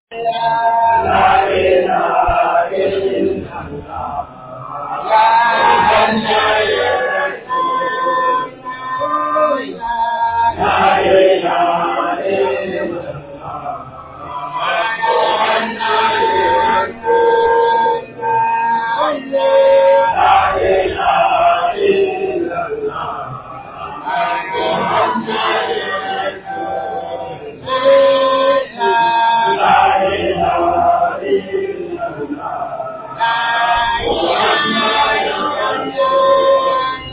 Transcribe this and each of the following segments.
La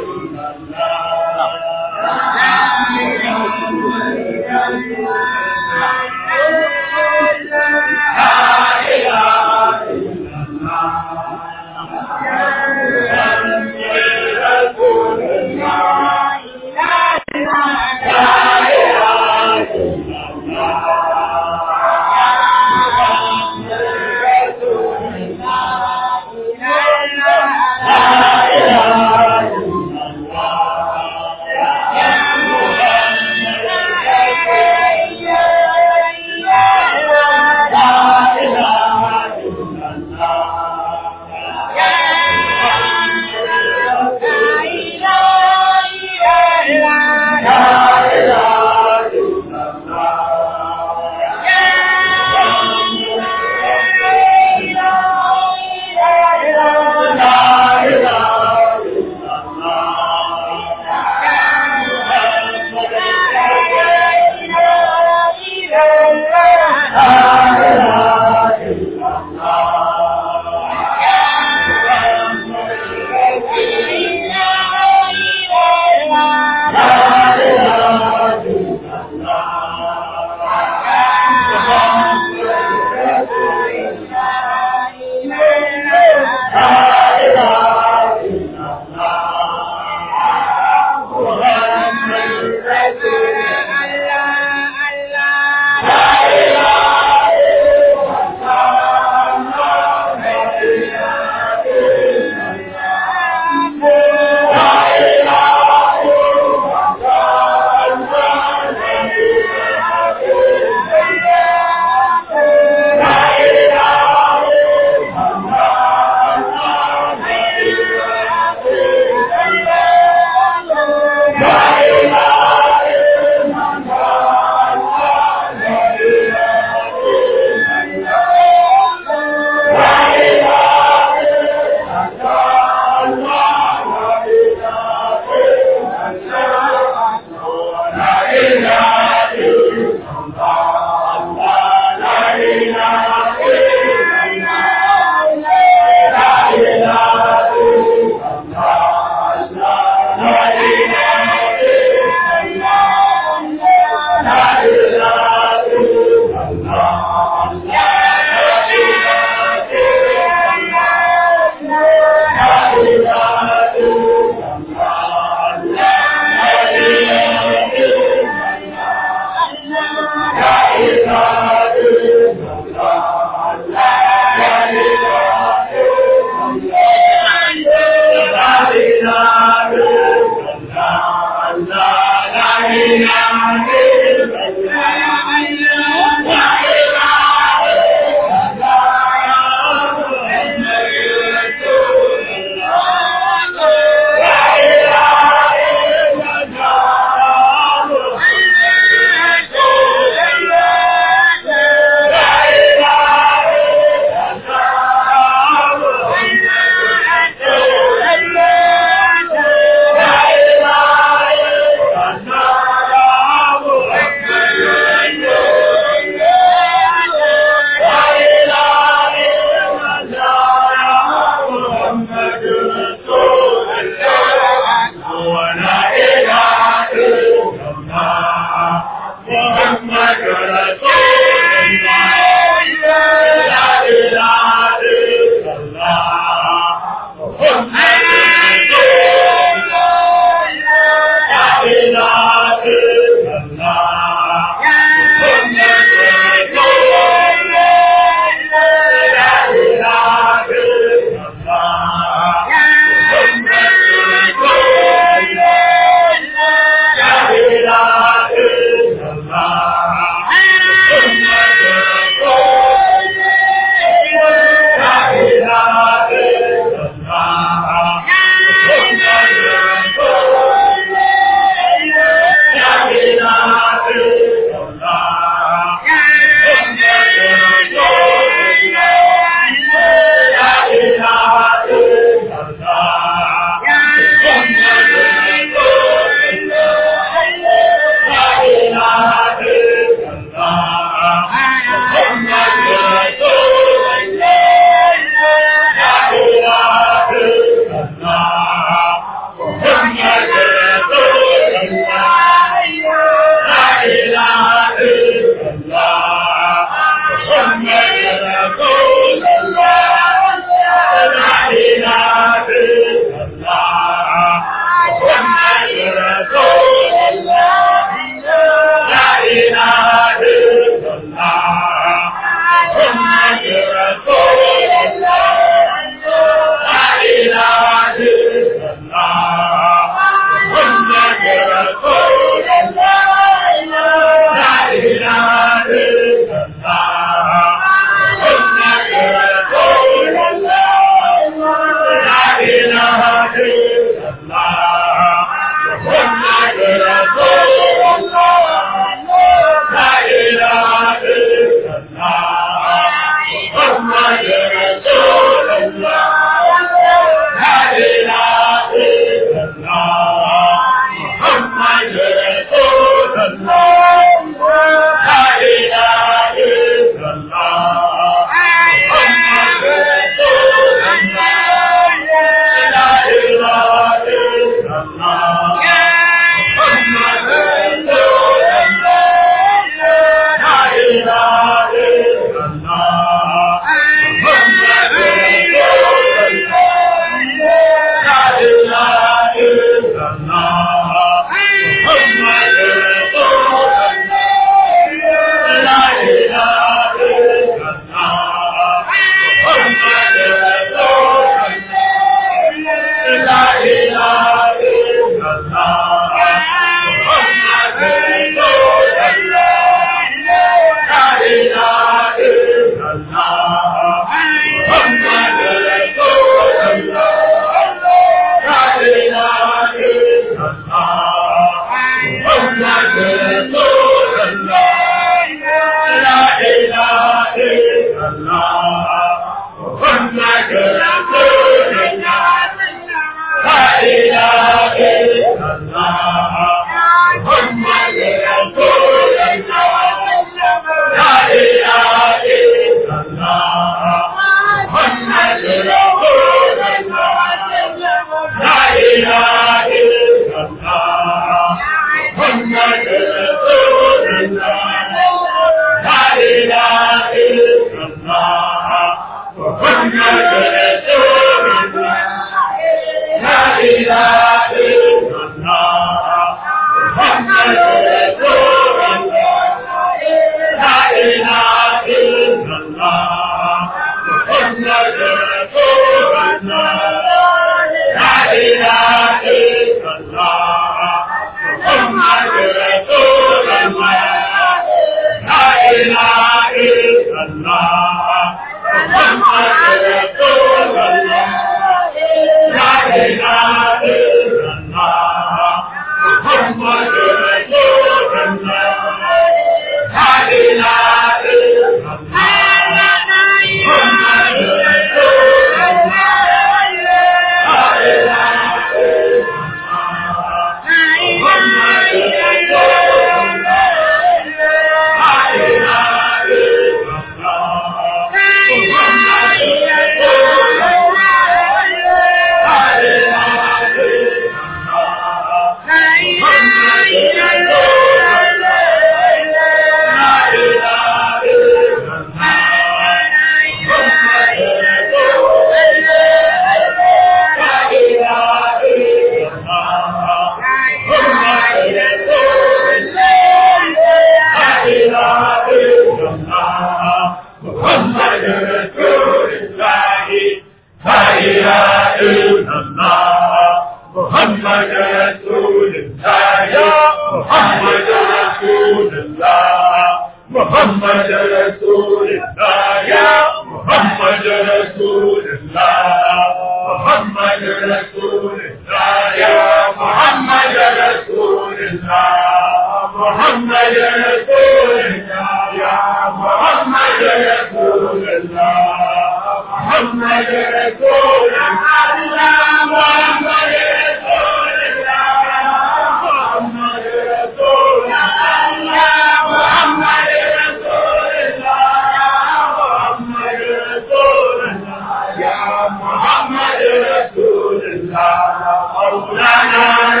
محمد رسول الله مولانا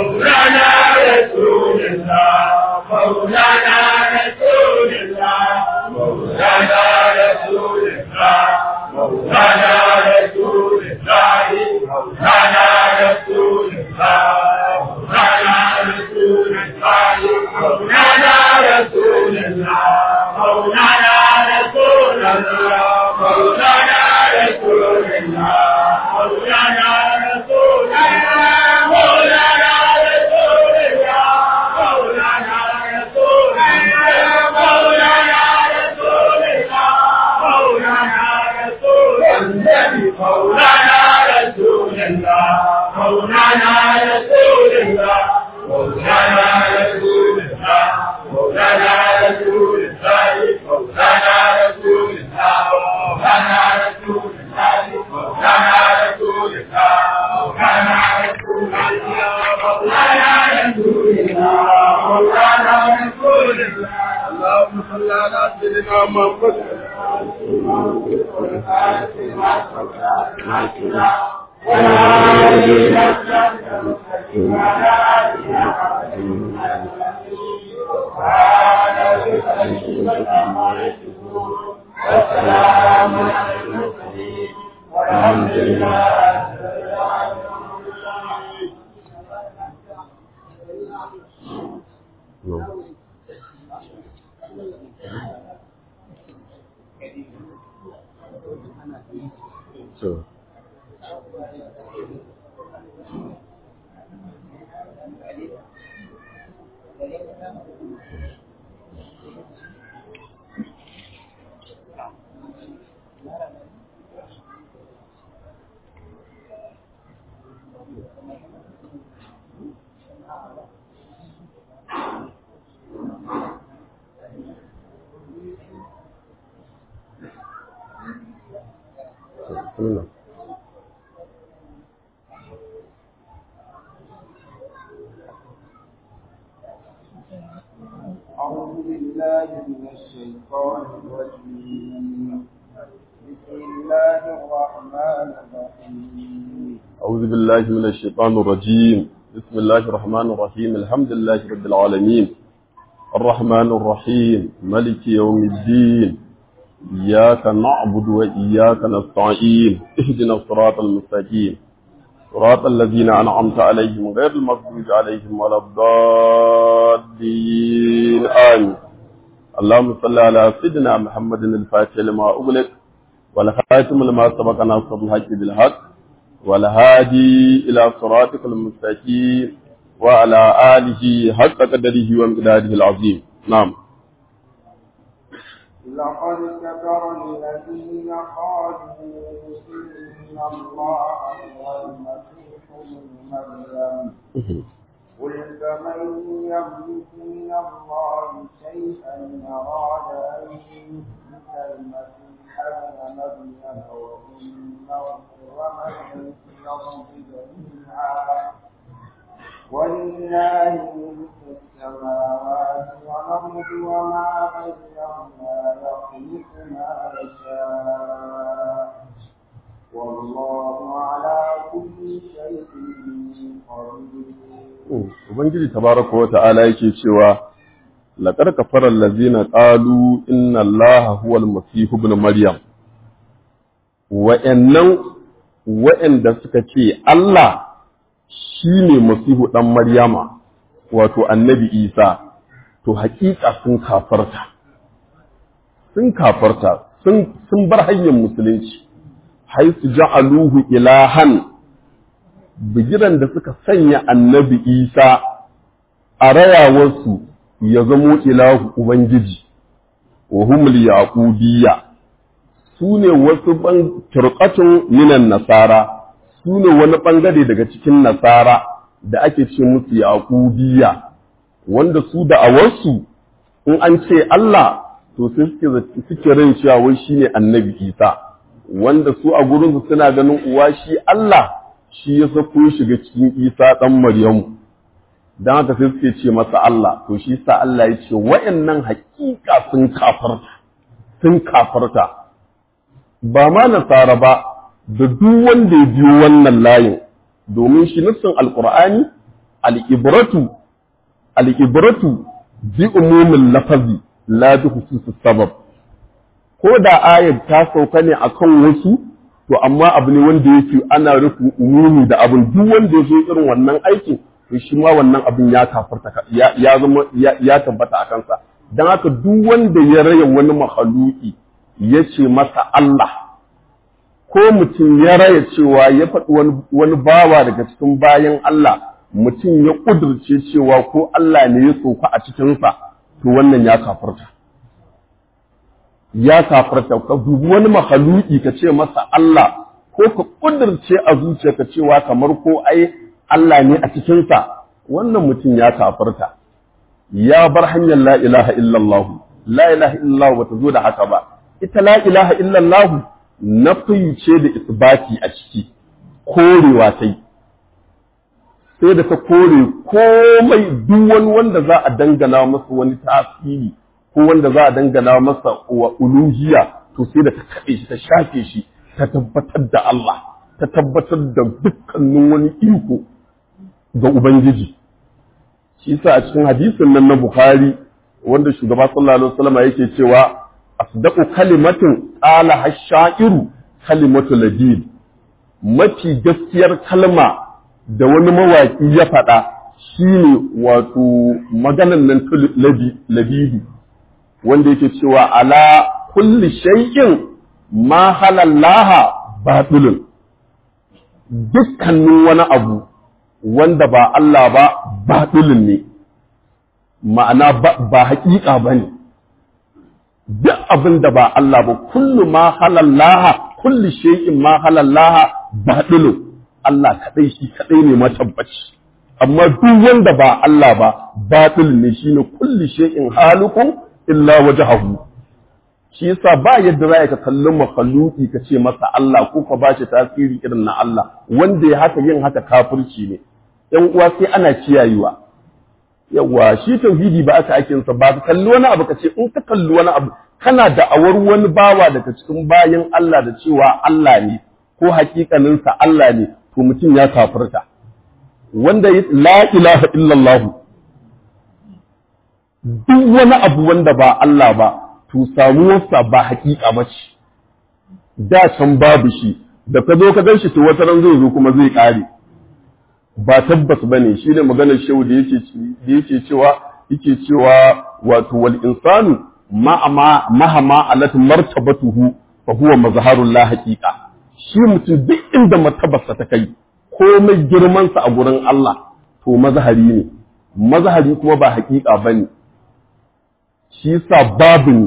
مولانا رسول الله مولانا رسول الله مولانا رسول الله مولانا رسول الله مولانا رسول الله مولانا رسول الله مولانا رسول الله مولانا رسول الله مولانا رسول الله مولانا رسول الله مولانا رسول الله مولانا رسول الله مولانا رسول الله مولانا رسول النبي مولانا رسول الله مولانا رسول الله مولانا رسول الله مولانا رسول الله مولانا رسول الله مولانا رسول الله مولانا رسول الله مولانا رسول الله مولانا رسول الله مولانا رسول الله اللهم صل على سيدنا محمد والحمد لله So. Bismillah. أعوذ بالله من الشيطان الرجيم بسم الله الرحمن الرحيم أعوذ بالله من الشيطان الرجيم بسم الله الرحمن الرحيم الحمد لله رب العالمين الرحمن الرحيم ملك يوم الدين إياك نعبد وإياك نستعين اهدنا الصراط المستقيم صراط الذين أنعمت عليهم غير المغضوب عليهم ولا الضالين آمين اللهم صل على سيدنا محمد الفاتح لما أغلق والخاتم لما سبق ناصر الحق بالحق والهادي إلى صراطك المستقيم وعلى آله حق قدره ومقداره العظيم نعم لقد كفر الذين قالوا إن الله هو المسيح ابن مريم قل فمن يملك من الله شيئا إن أراد أن يثبت المسيح ابن مريم وأمه ومن في الأرض جميعا ولله ملك السماوات والأرض وما بينهما يخلق ما يشاء والله على كل شيء قدير Ubangiji tabaraka wa ta'ala yake cewa laqad kafara allazina qalu inna allaha huwal masih ibn maryam wa'annan wa'anda suka ce Allah shine masihu dan maryama wato annabi Isa to hakika sun kafarta sun kafarta sun sun bar hanyar musulunci haisu ja'aluhu ilahan bigiran da suka sanya annabi Isa a rayawarsu ya zamo ilahu Ubangiji, wa humul yaqubiyya su ne wasu ban turqatun minan nasara su ne wani ɓangare daga cikin nasara da ake ce musu yaqubiyya wanda su da awarsu in an ce Allah to sai suke suke ran cewa wai shine annabi Isa wanda su a gurinsu suna ganin uwa shi Allah shi ya sako shiga cikin Isa ɗan Maryamu don haka sai suke ce masa Allah to shi sa Allah ya ce wa'annan hakika sun kafarta sun kafarta ba ma nasara ba da duk wanda ya biyo wannan layin domin shi nassin alqur'ani al-ibratu al-ibratu bi umumin lafazi la bi khususus sabab ko da ayat ta sauka ne akan wasu to amma abu ne wanda yake ana rufin umumi da abin duk wanda ya zo irin wannan aikin to shi ma wannan abin ya kafarta ya zama ya tabbata a kansa dan haka duk wanda ya raya wani mahaluki ya ce masa Allah ko mutum ya raya cewa ya faɗi wani bawa daga cikin bayan Allah mutum ya ƙudurce cewa ko Allah ne ya tsofa a cikinsa to wannan ya kafarta ya kafarta ka dubi wani mahaluki ka ce masa Allah ko ka ƙudurce a zuciyarka cewa kamar ko ai Allah ne a cikinsa wannan mutum ya kafarta ya bar hanyar la ilaha illallah la ilaha illallah bata zo da haka ba ita la ilaha illallah nafi ce da isbati a ciki korewa ta yi sai da ta kore komai duk wani wanda za a dangana masa wani tasiri ko wanda za a dangana masa wa uluhiyya to sai da ta kaɗe shi ta shafe shi ta tabbatar da Allah ta tabbatar da dukkanin wani iko ga Ubangiji shi yasa a cikin hadisin nan na Bukhari wanda shugaba sallallahu alaihi wasallam yake cewa asdaqu kalimatin qala hasha'iru kalimatu labid mafi gaskiyar kalma da wani mawaki ya faɗa shine wato maganan nan labidi wanda yake cewa ala kulli shay'in ma halallaha batilun dukkanin wani abu wanda ba Allah ba batilun ne ma'ana ba haƙiƙa ba ne duk abin da ba Allah ba kullu ma halallaha kulli shay'in ma halallaha batilun Allah kadai shi kadai ne matabbaci amma duk wanda ba Allah ba batil ne shine kulli shay'in halikun illa wajhahu shi yasa ba yadda za ka kalli makhluki ka ce masa Allah ko ka bashi tasiri irin na Allah wanda ya haka yin haka kafirci ne ‘yan uwa sai ana kiyayewa yawa shi tauhidi ba aka ake sa ba ka kalli wani abu ka ce in ka kalli wani abu kana da awar wani bawa daga cikin bayan Allah da cewa Allah ne ko hakikaninsa Allah ne to mutum ya kafirta wanda la ilaha illallah duk wani abu wanda ba Allah ba to samuwarsa ba hakika ba ce da can babu shi da ka zo ka gan shi to wata ran zai zo kuma zai kare ba tabbas bane shine maganar shehu da yake da yake cewa yake cewa wato wal insanu ma ma mahama alat martabatuhu fa huwa mazharul la haqiqa shi mutum duk inda martabarsa ta kai komai girman sa a gurin Allah to mazhari ne mazhari kuma ba haqiqa bane shi yasa babu ne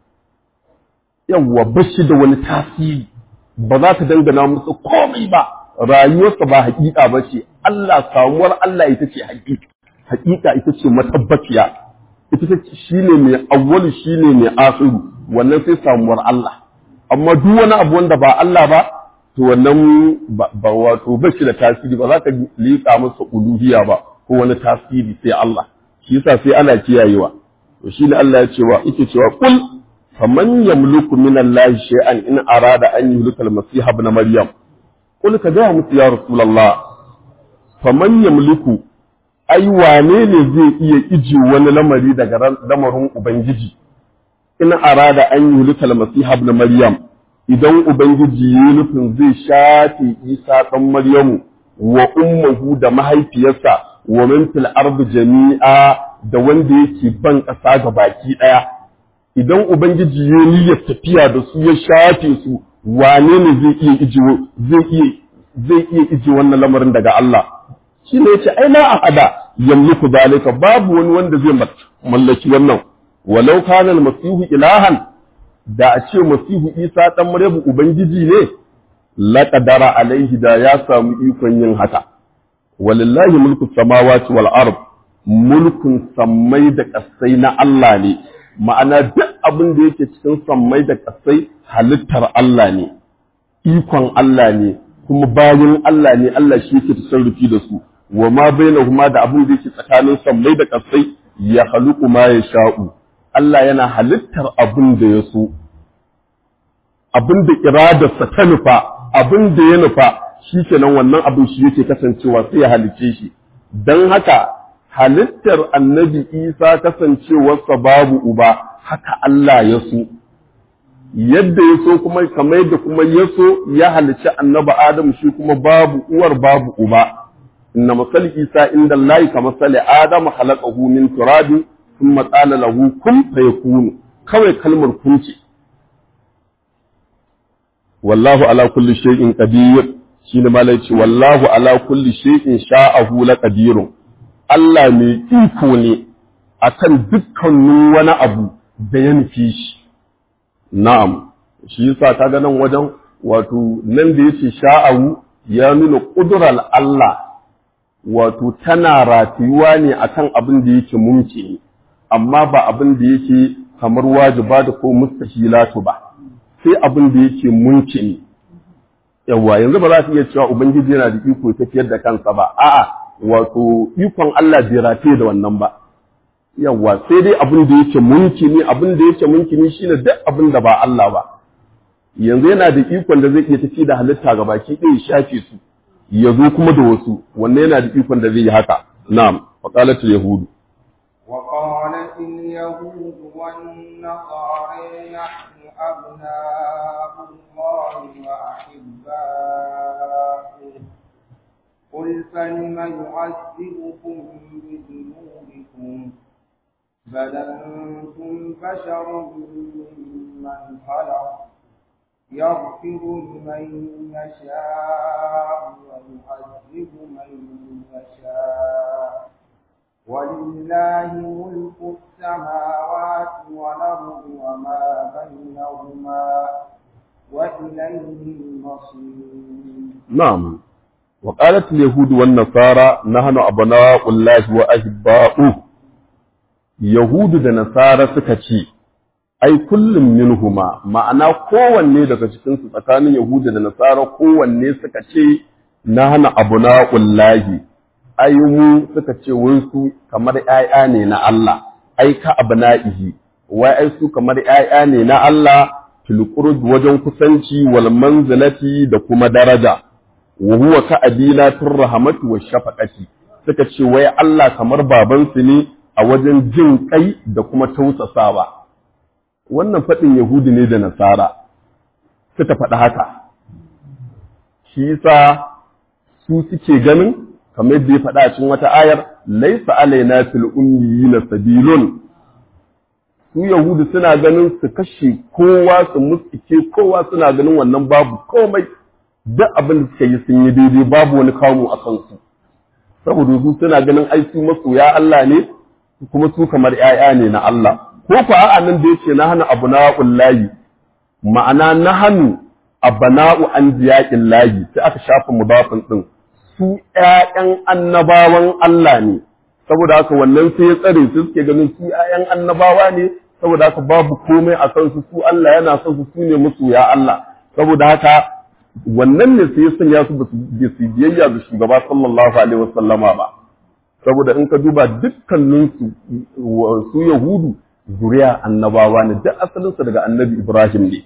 yawwa bashi da wani tasiri ba za ka dangana musu komai ba rayuwarsa ba haƙiƙa ba ce Allah samuwar Allah ita ce haƙiƙa haƙiƙa ita ce matabbaciya ita ce shine mai awwalu shine mai akhiru wannan sai samuwar Allah amma duk wani abu wanda ba Allah ba to wannan ba wato ba shi da tasiri ba za ka liƙa masa uluhiyya ba ko wani tasiri sai Allah shi yasa sai ana kiyayewa to shine Allah ya ce wa yake cewa kul faman yamliku min Allah shay'an in arada an yuhlika al-masih ibn maryam kul ka gaya musu ya rasulallah faman yamliku ai wane ne zai iya iji wani lamari daga lamarin ubangiji in arada an yi hulikal masiha ibn maryam idan ubangiji ya nufin zai shafe isa dan maryamu wa ummuhu da mahaifiyarsa wa min fil ardi jami'a da wanda yake ban ƙasa ga baki ɗaya idan ubangiji ya niyyar tafiya da su ya shafe su wane ne zai iya iji zai iya zai iya iji wannan lamarin daga Allah shi ne yace ai la ahada yamliku zalika babu wani wanda zai mallaki wannan walau kana al-masihu ilahan da a ce masihu Isa dan Maryamu ubangiji ne la qadara alaihi da ya samu ikon yin haka walillahi mulku samawati wal ard mulkun sammai da kasai na Allah ne ma'ana duk abin da yake cikin sammai da kasai halittar Allah ne, ikon Allah ne, kuma bayan Allah ne Allah shi yake tasarrufi da su, wa ma baina kuma da abin da yake tsakanin sammai da kasai ya haluku ma ya sha'u. Allah yana halittar abin da ya so, abin da iradarsa ta nufa, abin da ya nufa, shi kenan wannan abin shi yake kasancewa sai ya halicce shi. don haka halittar annabi isa kasancewarsa babu uba haka Allah ya so yadda ya so kuma kamar yadda kuma ya so ya halicci annabi adam shi kuma babu uwar babu uba inna masal isa inda Allah ka masali adam khalaqahu min turabin thumma qala lahu kun fayakunu kawai kalmar kun ce wallahu ala kulli shay'in qadir shine malai ce wallahu ala kulli shay'in sha'ahu la qadirun Allah mai iko ne akan dukkanin wani abu da ya nufi shi na'am shi yasa kaga nan wajen wato nan da yace sha'ahu ya nuna kudurar Allah wato tana ratiyuwa ne akan abin da yake mumki amma ba abin da yake kamar wajiba da ko mustahilatu ba sai abin da yake munki ne yawa yanzu ba za su iya cewa ubangiji yana da iko tafiyar da kansa ba a'a wato ikon Allah bai rataye da wannan ba yawa sai dai abin da yake munki ne abin da yake munki ne shine duk abin da ba Allah ba yanzu yana da ikon da zai iya tafi da halitta ga baki ɗaya shafe su ya zo kuma da wasu wanne yana da ikon da zai yi haka na'am wa qalatul yahudu وقالت اليهود والنصارى نحن أبناء الله وأحباؤه قل فلم يعذبكم بذنوبكم بل أنتم بشر ممن خلق يغفر لمن يشاء ويعذب من يشاء ولله ملك السماوات والأرض وما بينهما وإليه المصير نعم وقالت اليهود والنصارى نحن أبناء الله وأحباؤه يهود da nasara suka ce ai kullum minhuma ma'ana kowanne daga cikin su tsakanin yahuda da nasara kowanne suka ce nahnu abna'ullahi ai mu suka ce wai su kamar ƴaƴa ne na Allah ai ka abna'ihi wai ai su kamar ƴaƴa ne na Allah fil qurb wajen kusanci wal manzilati da kuma daraja wa huwa ka abila tur rahmatu wa shafaqati suka ce wai Allah kamar babansu ne a wajen jin kai da kuma tausasawa wannan faɗin yahudi ne da nasara suka faɗi haka shi yasa su suke ganin kamar yadda ya faɗa a cikin wata ayar laisa alaina fil ummiyina sabilun su yahudu suna ganin su kashe kowa su mutsike kowa suna ganin wannan babu komai duk abin da suka yi sun yi daidai babu wani kamu a kansu saboda su suna ganin ai su masoya Allah ne kuma su kamar ‘ya'ya ne na Allah ko ku a'a nan da yace na hana abu na layi ma'ana na hannu abana'u an jiyaƙin layi sai aka shafa mudafin ɗin su ‘ya'yan annabawan Allah ne saboda haka wannan sai ya tsare su suke ganin su ‘ya'yan annabawa ne saboda haka babu komai a kansu su Allah yana son su su ne masoya Allah saboda haka wannan ne sai ya sanya su ba su biyayya ga shugaba sallallahu alaihi wasallama ba saboda in ka duba dukkaninsu su yahudu zuriya annabawa ne duk asalinsa daga annabi ibrahim ne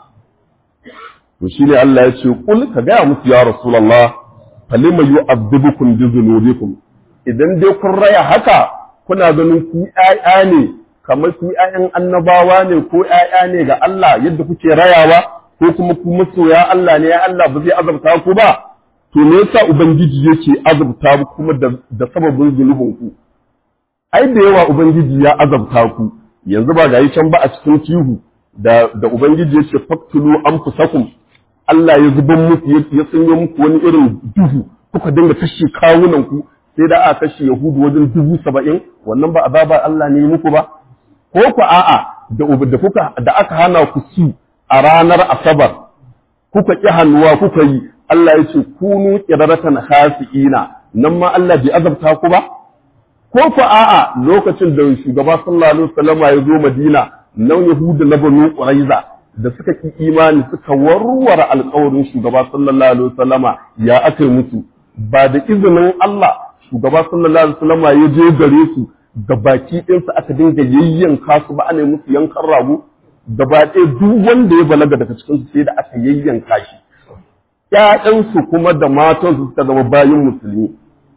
to shine Allah ya ce kul ka gaya musu ya rasulullah falima yu'adhibukum bi dhunubikum idan dai kun raya haka kuna ganin ku ƴaƴa ne kamar ku ƴaƴan annabawa ne ko ƴaƴa ne ga Allah yadda kuke rayawa ko kuma ku masoya Allah ne ya Allah ba zai azabta ku ba to me yasa ubangiji yake azabta ku kuma da, da sababin zunubin ku ai da yawa ubangiji ya azabta ku yanzu ba gayi can ba a cikin tihu da da ubangiji yake faktulu anfusakum Allah ya zuban muku ya sanyo muku wani irin duhu kuka dinga kashe kawunan ku sai da aka kashe yahudu wajen dubu saba'in wannan ba azaba Allah ne muku ba ko ku a'a da da kuka da aka hana ku su a ranar asabar kuka ƙi hannuwa kuka yi Allah ya ce kunu ƙiraratan khasi'ina nan ma Allah bai azabta ku ba ko ku a'a lokacin da shugaba sallallahu alaihi wasallam ya zo Madina nan Yahuda na Banu Quraiza da suka ki imani suka warware alƙawarin shugaba sallallahu alaihi wasallama ya aka yi musu ba da izinin Allah shugaba sallallahu alaihi wasallama ya je gare su da baki ɗinsu aka dinga yayyanka su ba ana musu yankan rago gaba ɗaya duk wanda ya balaga daga cikin su sai da aka yayyanka shi ƴaƴansu kuma da matansu suka zama bayin musulmi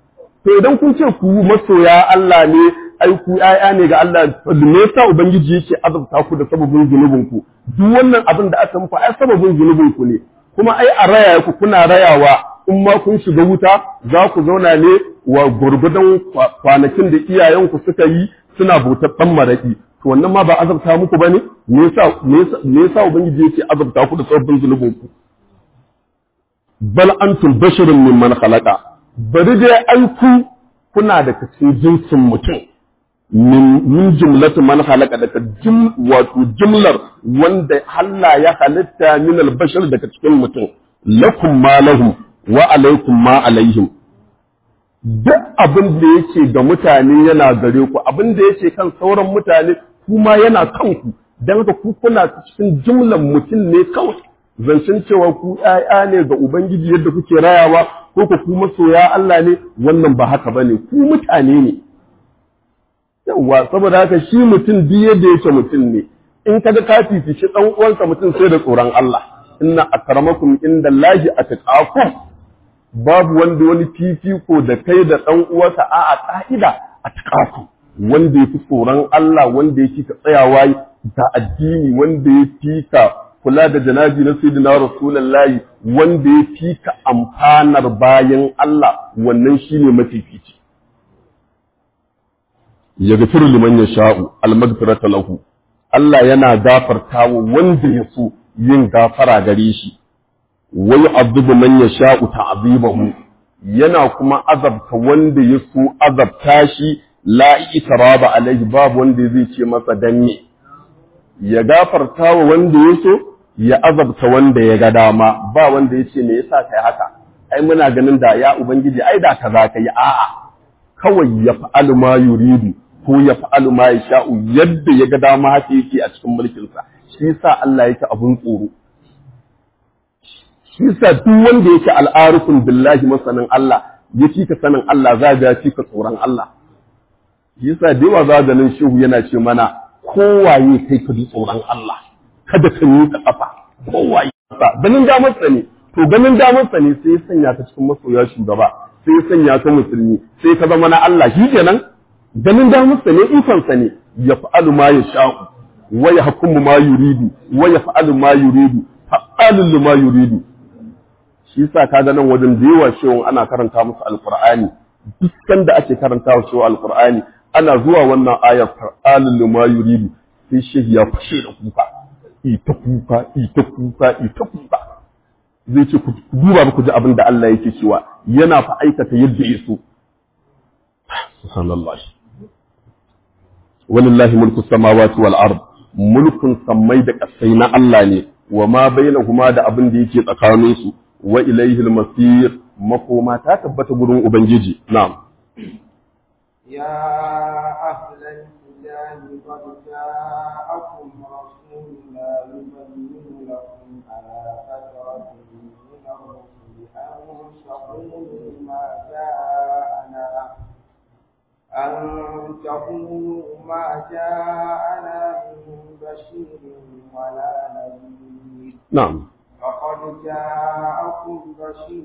to idan kun ce ku masoya Allah ne ai ku ƴaƴa ne ga Allah me yasa ubangiji yake azabta ku da sababin zunubin ku duk wannan abin da aka muku ai sababin zunubin ku ne kuma ai a raya ku kuna rayawa in ma kun shiga wuta za ku zauna ne wa gurgudan kwanakin da iyayenku suka yi suna bautar dan maraki to wannan ma ba azabta muku bane me yasa me yasa ubangiji yake azabta ku da sababin zunubin ku bal antum basharun mimman khalaqa bari dai ai ku kuna da cikin jinsin mutum min min jumlatu man khalaqa daga jum wato jumlar wanda Allah ya halitta min al-bashar daga cikin mutum lakum ma lahum wa alaikum ma alaihim duk abin da yake ga mutane yana gare ku abin da yake kan sauran mutane kuma yana kanku dan haka ku kuna cikin jumlan mutum ne kawai zancen cewa ku ‘ya'ya ne ga Ubangiji yadda kuke rayawa ko ku kuma soya Allah ne wannan ba haka ba ne ku mutane ne. Yawwa saboda haka shi mutum duk yadda yake mutum ne in kaga ka fifici ɗan uwansa mutum sai da tsoron Allah inna akramakum inda lahi atqakum babu wanda wani fifiko da kai da ɗan uwansa a a ka'ida atqakum wanda ya fi tsoron Allah wanda ya fi ka tsayawa da addini wanda ya fi ka kula da janabi na sayyidina rasulullahi wanda ya fi ka amfanar bayan Allah wannan shine mafifici ya gafiru liman ya sha'u almagfirata lahu Allah yana gafartawa wanda ya so yin gafara gare shi wa yu'adhibu man yasha'u ta'dhibahu yana kuma azabta wanda ya so azabta shi la itraba alaihi babu wanda zai ce masa danne ya gafarta wa wanda ya so ya azabta wanda ya ga dama ba wanda ya ce me yasa kai haka ai muna ganin da ya ubangiji ai da kaza kai a'a kawai ya fa'alu ma yuridu ko ya fa'alu ma yasha'u yadda ya ga dama haka yake a cikin mulkin sa shi yasa Allah yake abun tsoro shi yasa duk wanda yake al'arifun billahi masanin Allah ya ka sanin Allah za ga ya ka tsoron Allah shi yasa da yawa za ganin shehu yana ce mana kowaye kai ka ji tsoron Allah kada ka yi ka kafa kowaye sa ganin damarsa ne to ganin damarsa ne sai ya sanya ka cikin masoya shugaba sai ya sanya ka musulmi sai ka zama na Allah shi kenan ganin damarsa ne ikonsa ne ya fa'alu ma ya sha'u wa ya hukumu ma yuridu wa ya fa'alu ma yuridu fa'alun ma yuridu shi yasa ka ga nan wajen da yawa shehun ana karanta musu alqur'ani duk sanda ake karanta wa shehu alqur'ani ana zuwa wannan ayar fa'alun ma yuridu sai shehi ya fashe da kuka ita kuka ita kuka ita kuka zai ce ku duba ku ji abin da Allah yake cewa yana fa aikata yadda ya so subhanallah walillahi mulku samawati wal ard mulkun sammai da kasai na Allah ne wa ma bainahuma da abin da yake tsakanin su wa ilayhi al-masir makoma ta tabbata gurin ubangiji na'am يا أهل الكتاب قد جاءكم رسولنا يبين لكم على فترة من الرسل أن تقولوا ما جاءنا أن تقولوا ما جاءنا من بشير ولا نذير na'am فقد جاءكم بشير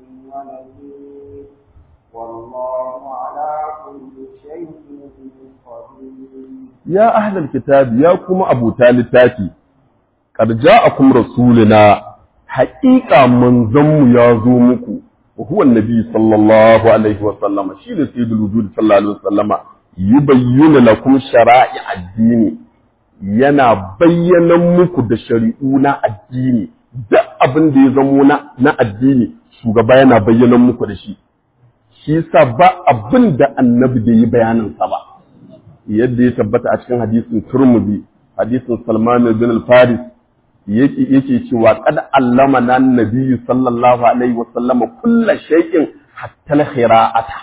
ونذير والله على كل شيء قدير ya ahlal kitabi ya kuma abuta littafi qad ja'akum rasuluna haqiqa manzon mu ya zo muku wa huwa annabi sallallahu alaihi wa sallama shine sayyidul wujud sallallahu alaihi wa sallama yubayyinu lakum shara'i addini yana bayyana muku da shari'u na addini duk abin da ya zamo na na addini shugaba yana bayyana muku da shi shi yasa ba abin da annabi bai yi bayanin sa ba yadda ya tabbata a cikin hadisin Turmudi hadisin Salman bin al-Faris yake yake cewa qad allama nan nabiyyu sallallahu alaihi wa sallama kullu shay'in hatta al-khira'ata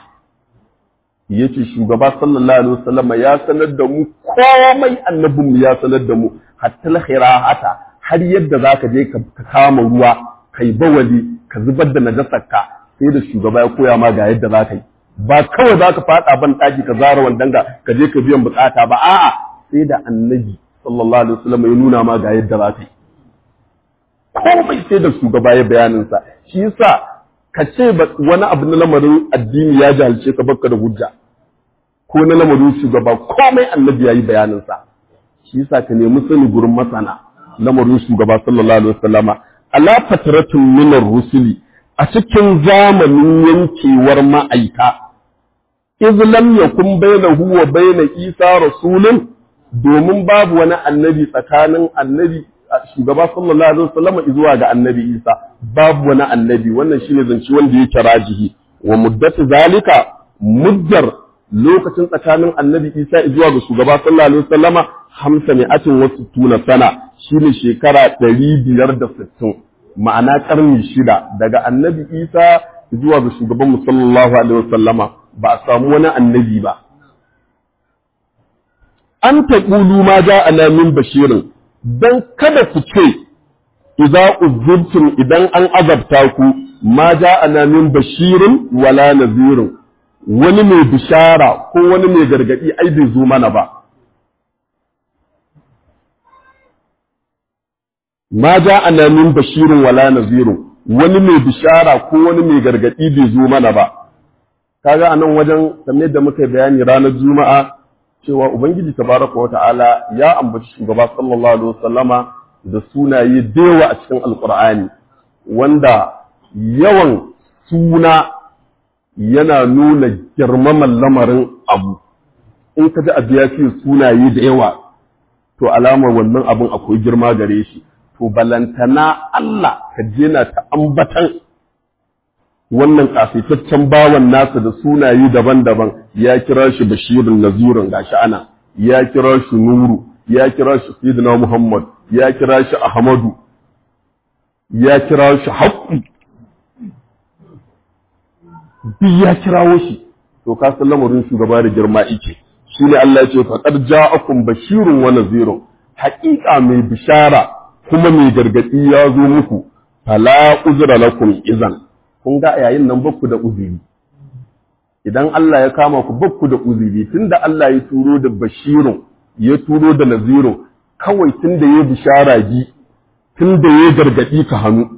yace shugaba sallallahu alaihi wa sallama ya sanar da mu komai annabin mu ya sanar da mu hatta al-khira'ata har yadda zaka je ka kama ruwa kai bawali ka zubar da najasarka sai da shugaba ya koya ma ga yadda zaka yi ba kawai za ka faɗa ban ɗaki ka zara wandanga ka je ka biyan bukata ba a'a sai da annabi sallallahu alaihi wasallam ya nuna ma ga yadda za ka yi komai sai da shugaba ya bayanin sa shi yasa ka ce wani abu na lamarin addini ya jahilce ka baka da hujja ko na lamarin shugaba komai annabi yayi bayanin sa shi yasa ka nemi sani gurin masana lamarin shugaba sallallahu alaihi wasallama ala fatratun min rusuli a cikin zamanin yankewar ma'aika iz lam yakun bainahu wa baina isa rasulun domin babu wani annabi tsakanin annabi shugaba sallallahu alaihi wasallam zuwa ga annabi Isa babu wani annabi wannan shine zance wanda yake rajihi wa muddatu zalika muddar lokacin tsakanin annabi Isa zuwa ga shugaba sallallahu alaihi wasallama hamsa mi'atin wa sittuna sana shine shekara ɗari biyar da sittin ma'ana karni shida daga annabi Isa zuwa ga shugaban mu sallallahu alaihi wasallama ba a samu wani annabi ba an taƙulu ma ja'ana min bashirin don kada ku ce idza uzurtum idan an azabta ku ma ja'ana min bashirin wala nazirin wani mai bishara ko wani mai gargadi ai bai zo mana ba ma ja'ana min bashirin wala nazirin wani mai bishara ko wani mai gargadi bai zo mana ba kaga anan wajen kamar da muka bayani ranar juma'a cewa Ubangiji tabaraka wa ta'ala ya ambaci shugaba sallallahu alaihi wasallama da sunaye dewa a cikin alkur'ani wanda yawan suna yana nuna girmaman lamarin abu in ka ji abu ya ce sunaye da yawa to alamar wannan abun akwai girma gare shi to balantana Allah ka je na ta ambatan wannan kasaitaccen bawan nasa da sunaye daban-daban ya kira shi bashirun nazirun gashi ana ya kira shi nuru ya kira shi sayyidina muhammad ya kira shi ahmadu ya kira shi haqqu duk ya kirawo shi to ka san lamarin shugaba da girma yake shine Allah ya ce faqad ja'akum bashirun wa nazirun haƙiƙa mai bishara kuma mai gargadi ya zo muku fala uzra lakum izan kun ga yayin nan bakku da uzuri idan Allah ya kama ku bakku da uzuri tunda Allah ya turo da bashirun ya turo da nazirun kawai tunda ya bishara ji tunda ya gargadi ka hannu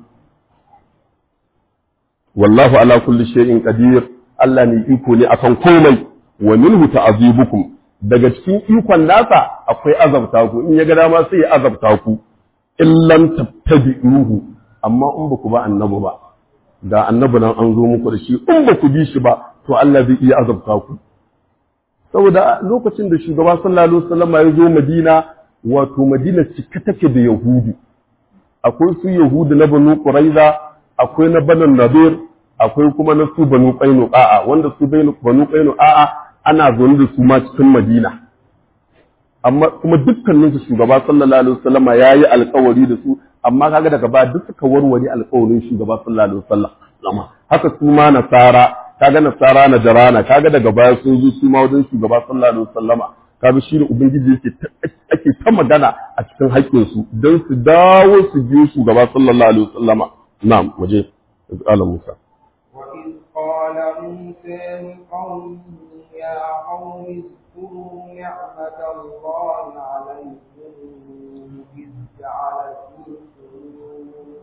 wallahu ala kulli shay'in qadir Allah ne iko ne akan komai wa minhu ta'azibukum daga cikin ikon nasa akwai azabta ku in ya ga dama sai ya azabta ku illam tattabi'uhu amma in ba ku ba annabi ba da annabi nan an zo muku da shi in ba ku bi shi ba to Allah zai iya azabta ku saboda lokacin da shugaba sallallahu alaihi wasallam ya zo Madina wato Madina cike take da Yahudu akwai su Yahudu na Banu Quraiza akwai na Banu Nadir akwai kuma na su Banu Qainuqa wanda su Banu Qainuqa ana zaune da su ma cikin Madina amma kuma dukkanin su shugaba sallallahu alaihi wasallam yayi alƙawari da su amma kaga daga ba duk suka warware alƙawarin shugaba sallallahu alaihi wasallam haka su ma nasara kaga nasara na jarana kaga daga baya sun zo su ma wajen shugaba sallallahu alaihi wasallama kaga shi ne ubangiji yake ake ta magana a cikin haƙƙin su don su dawo su biyo shugaba sallallahu alaihi wasallama na'am waje qala Musa وإذ قال موسى لقومه يا قوم اذكروا نعمة الله عليكم إذ جعل فيكم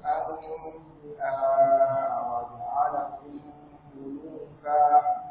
أنبياء وجعلكم ملوكا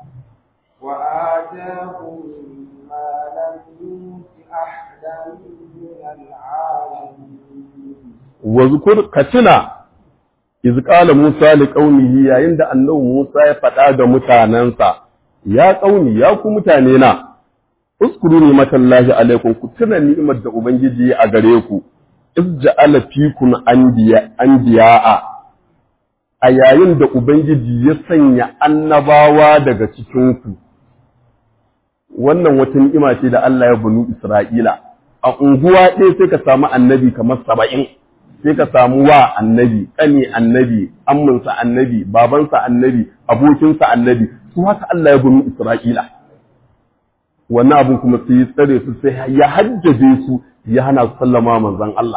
وآتاكم ما لم يؤت أحدا من العالمين wazkur katina iz qala Musa li qaumihi yayin da annabi Musa ya faɗa ga mutanansa ya qauni ya ku mutane na uskuru ni matallahi alaikum ku tuna ni'imar da ubangiji a gare ku iz ja'ala fikum anbiya anbiya'a a yayin da ubangiji ya sanya annabawa daga cikin ku wannan wata ni'ima ce da Allah ya banu Isra'ila a unguwa ɗaya sai ka samu annabi kamar saba'in sai ka samu wa annabi ƙani annabi amminsa annabi babansa annabi abokinsa annabi su haka Allah ya banu Isra'ila wannan abin kuma sai ya tsare su sai ya hajjabe su ya hana su sallama manzon Allah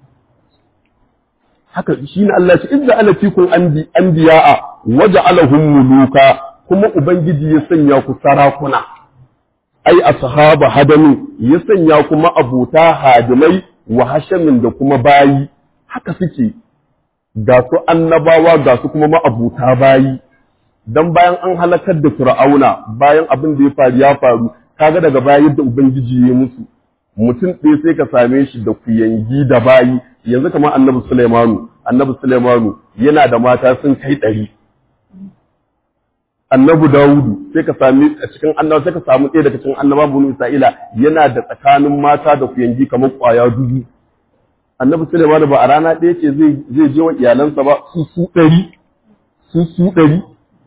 haka shi ne Allah ya ce idza ala fikum anbiya'a waja'alahum muluka kuma ubangiji ya sanya ku sarakuna ai ashaba hadamin ya sanya kuma abuta hadimai wa hashamin da kuma bayi haka suke ga su annabawa ga su kuma ma'abuta bayi dan bayan an halakar da fir'auna bayan abin da ya faru ya faru kaga daga baya yadda ubangiji ya musu mutum ɗaya sai ka same shi da kuyangi da bayi yanzu kamar annabi Sulaimanu annabi Sulaimanu yana da mata sun kai ɗari annabi Dawudu sai ka sami a cikin annabawa sai ka samu ɗaya daga cikin annaba bunu Isra'ila yana da tsakanin mata da kuyangi kamar ƙwaya dubu annabi Sulaimanu ba a rana ɗaya ce zai zai je wa iyalansa ba su su ɗari su su ɗari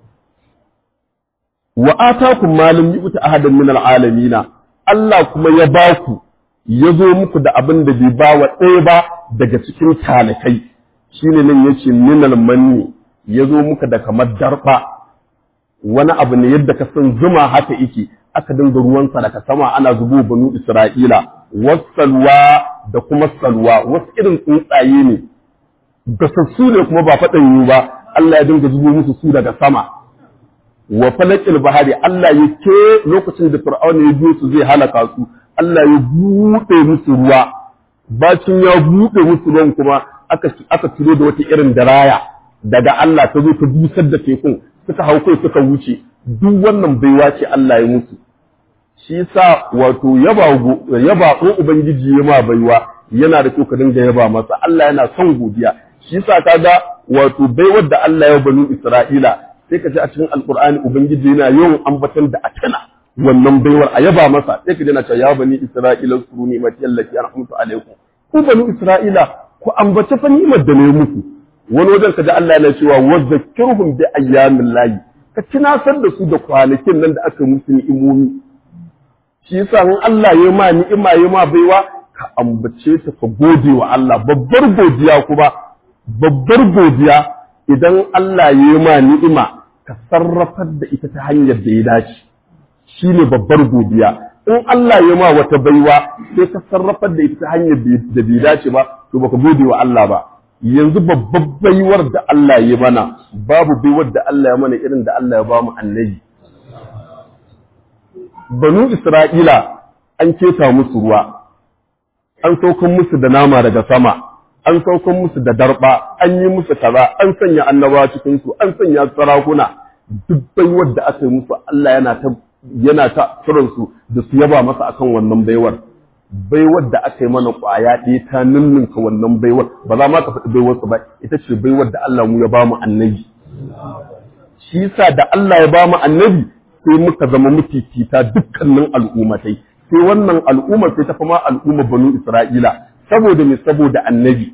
wa atakum ma lam yu'ti ahadan min al'alamina Allah kuma ya ba ku ya zo muku da abin da bai ba wa ɗaya ba daga cikin talakai shine nan yace minal manni ya zo muka da kamar darba wani abu ne yadda ka san zuma haka yake aka dinga ruwansa daga sama ana zubo banu Isra'ila wasalwa da kuma salwa wasu irin tsuntsaye ne gasassu ne kuma ba faɗan yi ba Allah ya dinga zubo musu su daga sama wa falakil bahari Allah ya ke lokacin da Fir'auna ya biyo su zai halaka su Allah ya buɗe musu ruwa bacin ya buɗe musu ruwan kuma aka aka turo da wata irin daraya daga Allah ta zo ta busar da tekun suka hau kai suka wuce duk wannan baiwa ce Allah ya musu shi yasa wato yaba yaba ko ubangiji ya ma baiwa yana da kyau ka dinga yaba masa Allah yana son godiya shi yasa kaga wato baiwar da Allah ya banu Isra'ila sai ka ji a cikin alkur'ani ubangiji yana yawan ambaton da atana wannan baiwar a yaba masa sai ka ji na cewa ya bani isra'ila suru ni mati allati an'amtu alaikum ku bani isra'ila ku ambace fa ni'imar da ne muku wani wajen ka ji Allah yana cewa wa zakkirhum bi ayyamin lahi ka tunasar da su da kwanakin nan da aka musu ni'imomi shi yasa in Allah ya ma ni'ima ya ma baiwa ka ambace ta ka gode wa Allah babbar godiya kuma babbar godiya idan Allah ya yi ma ni'ima ka sarrafar da ita ta hanyar da ya dace shi ne babbar godiya in Allah ya ma wata baiwa sai ka sarrafar da ita ta hanyar da bai dace ba to baka gode wa Allah ba yanzu babbar baiwar da Allah ya mana babu baiwar da Allah ya mana irin da Allah ya ba mu annabi banu Isra'ila an keta musu ruwa an saukan musu da nama daga sama an saukan musu da darba an yi musu kaza an sanya annabawa cikin su an sanya sarakuna duk baiwar da aka yi musu Allah yana ta yana ta kiran su da su yaba masa akan wannan baiwar baiwar da aka yi mana kwaya ɗaya ta ninninka wannan baiwar ba za ma ka faɗi baiwar su ba ita ce baiwar da Allah mu ya ba mu annabi shi yasa da Allah ya ba mu annabi sai muka zama mutitita dukkanin al'ummatai sai wannan al'ummar sai ta fama al'ummar banu Isra'ila saboda me saboda annabi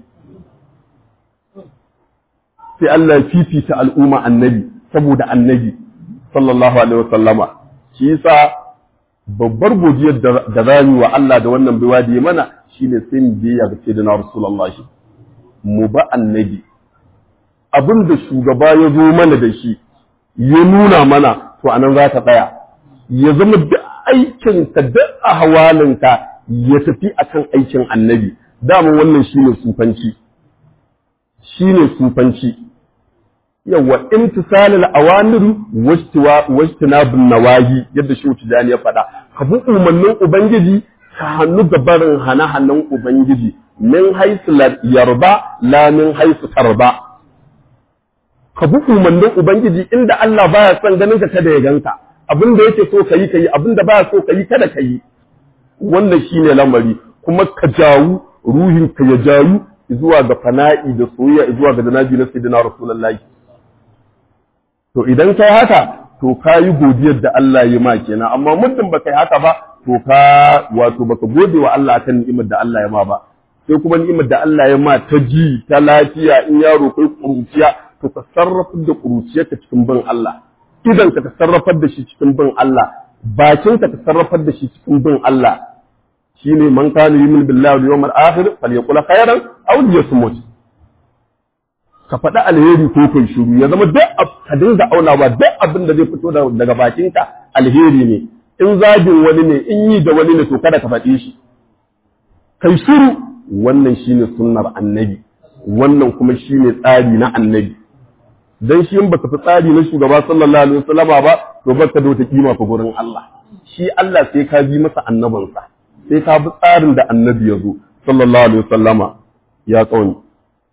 sai Allah ya fifita al'umma annabi saboda annabi sallallahu alaihi wasallama shi yasa babbar godiyar da za mu wa Allah da wannan baiwa da ya mana shine sai mu biya ga sayyidina Rasulullah mu ba annabi abin da shugaba ya zo mana da shi ya nuna mana to anan za ta tsaya ya zama duk aikinka duk ahwalinka ya tafi akan aikin annabi dama wannan shine sufanci shine sufanci yawa imtisalul awamir wajtiwa wajtinabun nawahi yadda shi tijani ya faɗa ka bi umarnin ubangiji ka hannu ga barin hana-hanan ubangiji min haisu yarba la min haisu tarba ka bi umarnin ubangiji inda Allah baya son ganin ka kada ya ganka abin da yake so kayi kayi abin da baya so kayi kada kayi wannan shine lamari kuma ka jawu ruhin ka ya jawu zuwa ga fana'i da soyayya zuwa ga janabi na sayyidina rasulullahi to idan kai haka to ka yi godiyar da Allah ya ma kenan amma muddin baka yi haka ba to ka wato baka gode wa Allah akan ni'imar da Allah ya ma ba sai kuma ni'imar da Allah ya ma ta ji ta lafiya in yaro kai kuruciya to ka sarrafar da kuruciyarka cikin bin Allah idan ka sarrafar da shi cikin bin Allah bakin ka sarrafar da shi cikin bin Allah shine man kana yumin billahi wal yawmil akhir falyaqul khairan aw liyasmut ka faɗi alheri ko kai shiru ya zama duk ka dinga aunawa duk abin da zai fito daga bakinka alheri ne in zagin wani ne in yi da wani ne to kada ka faɗi shi kai shiru wannan shine sunnar annabi wannan kuma shine tsari na annabi dan shi in baka fi tsari na shugaba sallallahu alaihi wasallama ba to baka da wata kima fa gurin Allah shi Allah sai ka bi masa annabansa sai ka bi tsarin da annabi ya zo sallallahu alaihi wasallama ya kauni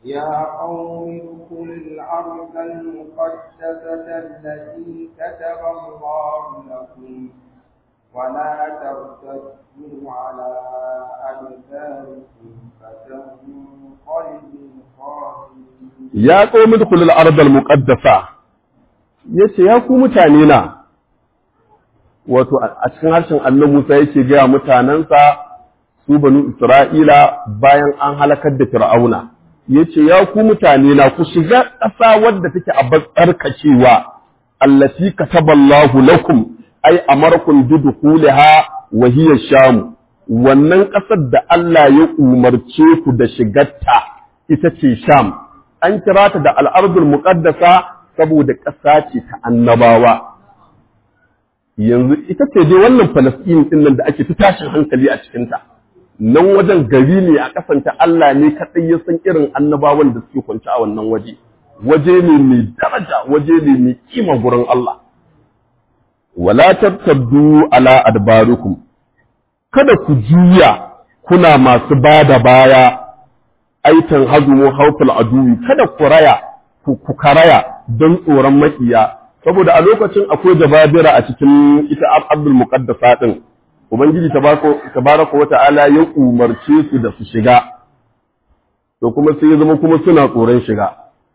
يا قوم ادخلوا الأرض المقدسة التي كتب الله لكم ولا ترتدوا على أدباركم فتنقلبوا خاسرين ya qaumi dukhulul ardal muqaddasa yace ya ku mutane na wato a cikin harshen Allah Musa yake ga mutanansa su banu Isra'ila bayan an halakar da Fir'auna yace ya ku mutane na ku shiga ƙasa wadda take a batsarkacewa allati kataballahu lakum ay amarakum bidkhulaha wa hiya sham wannan ƙasar da Allah ya umarce ku da shigarta ita ce sham an kira ta da al'ardul muqaddasa saboda ƙasa ce ta annabawa yanzu ita ce dai wannan Falasɗin ɗin nan da ake fi tashin hankali a cikinta nan wajen gari ne a kasanta Allah ne kaɗai ya san irin annabawan da suke kwanci a wannan waje waje ne mai daraja waje ne mai kima gurin Allah wala tattabdu ala adbarukum kada ku juya kuna masu bada baya aitan hazumu hauful aduwi kada ku raya ku karaya don tsoron makiya saboda a lokacin akwai jababira a cikin ita abdul muqaddasa din ubangiji tabaraka wa ta'ala ya umarce su da su shiga to kuma sai ya zama kuma suna tsoron shiga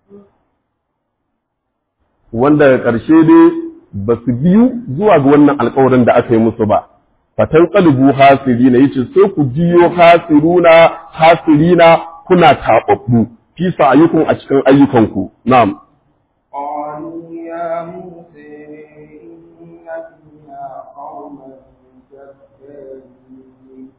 wanda ƙarshe dai ba su biyu zuwa ga wannan alkawarin da aka yi musu ba fatan qalibu hasirina yace sai ku jiyo hasiruna hasirina kuna taɓaɓɓu fi sa'ayukum a cikin ayyukanku na'am قالوا يا موسى إن فيها قوما جبارين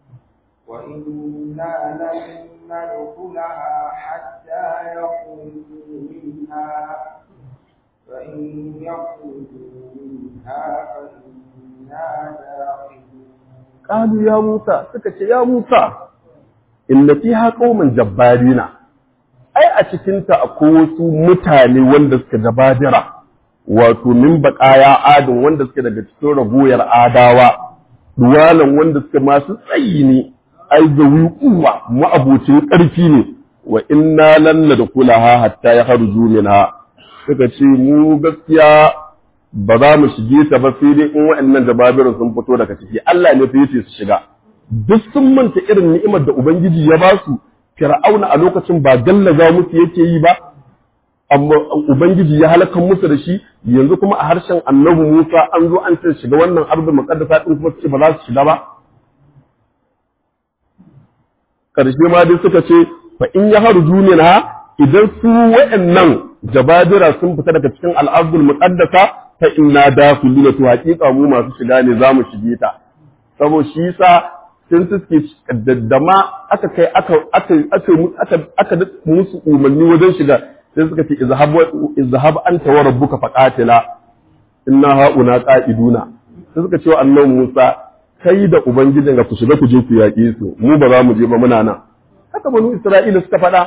وإنا لن ندخلها حتى يخرجوا منها فإن يخرجوا منها فإنا داخلون qalu ya Musa suka ce ya Musa inna fiha qauman jabbarina ai a cikin ta akwai wasu mutane wanda suka jabadira wato min baqaya adin wanda suke daga cikin ragoyar adawa duwalan wanda suke masu tsayi ne ai zawi kuwa ma'abocin ƙarfi ne wa inna lan nadkhulaha hatta yakhruju minha suka ce mu gaskiya ba za mu shige ta ba sai dai in waɗannan jababirin sun fito daga ciki Allah ne fa yace su shiga duk sun manta irin ni'imar da ubangiji ya ba su fir'auna a lokacin ba gallaza musu yake yi ba amma ubangiji ya halaka musu da shi yanzu kuma a harshen annabi Musa an zo an ce shiga wannan arzul muqaddasa din kuma su ce ba za su shiga ba karshe ma dai suka ce fa in ya harju na idan su waɗannan jabadira sun fita daga cikin al'abdul muqaddasa fa inna dakhiluna to haƙiƙa mu masu shiga ne za mu shige ta saboda shi yasa sun suke daddama aka kai aka aka aka aka musu umarni wajen shiga sai suka ce izhab izhab anta wa rabbuka faqatila inna hauna qa'iduna sai suka ce wa annabi Musa kai da ubangijin ga ku shiga ku je ku yaƙe su mu ba za mu je ba muna nan haka banu Isra'ila suka faɗa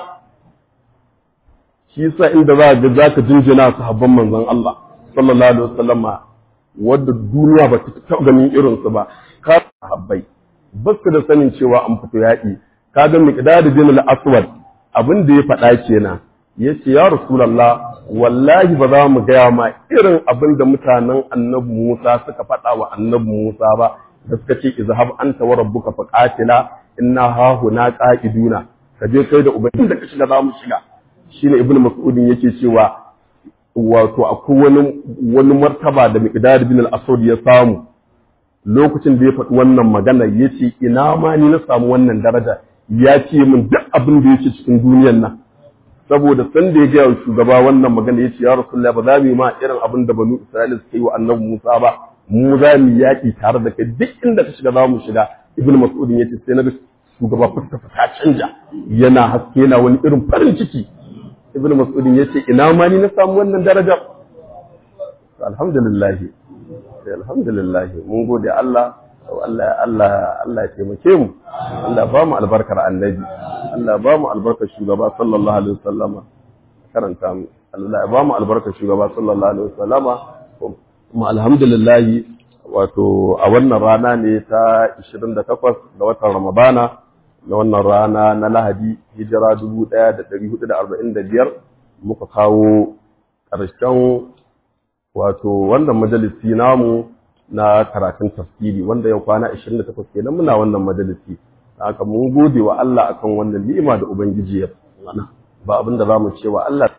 shi yasa inda za ga zaka jinjina sahabban manzon Allah sallallahu alaihi wasallama wadda duniya ba ta taɓa ganin irinsu ba ka sahabbai ba su da sanin cewa an fito yaƙi ka ga miqdad bin al-aswad abin da ya faɗa kenan yace ya rasulullah wallahi ba za mu gaya ma irin abin da mutanen annabi Musa suka faɗa wa annabi Musa ba da suka ce izhab anta wa rabbuka faqatila inna ha huna qa'iduna ka je kai da ubangiji da ka shiga za mu shiga shine ibnu mas'udin yake cewa wato akwai wani wani martaba da miqdad bin al-aswad ya samu lokacin da ya faɗi wannan magana ya ce ina ma ni na samu wannan daraja ya ce min duk abin da yake cikin duniyar nan saboda san da ya gaya wa shugaba wannan magana ya ce ya rasulullah ba za mu yi ma irin abin da banu isra'ila suka yi wa annabi musa ba mu za mu yaƙi tare da kai duk inda ka shiga za mu shiga ibnu mas'ud ya ce sai na ga shugaba fuska ta canja yana haske yana wani irin farin ciki ibnu mas'ud ya ce ina ma ni na samu wannan daraja alhamdulillah alhamdulillah mun gode Allah Allah Allah Allah ya taimake mu Allah ba mu albarkar annabi Allah ba mu albarkar shugaba sallallahu alaihi wasallama karanta mu Allah ya ba mu albarkar shugaba sallallahu alaihi wasallama kuma alhamdulillah wato a wannan rana ne ta 28 ga watan Ramadana na wannan rana na lahadi hijira 1445 muka kawo ƙarshen wato wannan majalisi namu na karatun tafsiri wanda yau kwana 28 kenan muna wannan majalisi haka mun gode wa Allah akan wannan ni'ima da ubangiji ya mana ba abin da zamu ce wa Allah